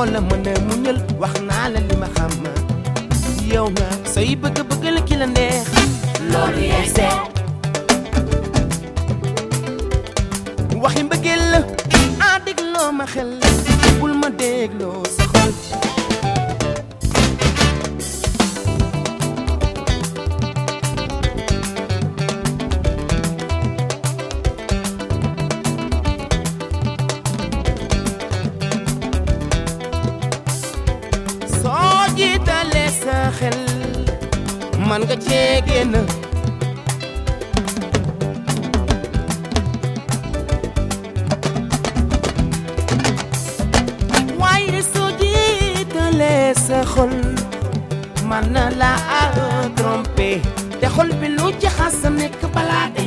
moo la mën a muñal wax naa la li ma xam yow nga say bëgg-bëgg la ki la neex loolu yaay seet waxi mbëggeel la ah dégloo ma xel bul ma dégloo sa xol soo jiitalee sa xel man nga cee génn waaye soo jiitalee sa xol man na la a trompé te xol bi lu ci xas nekk balaa de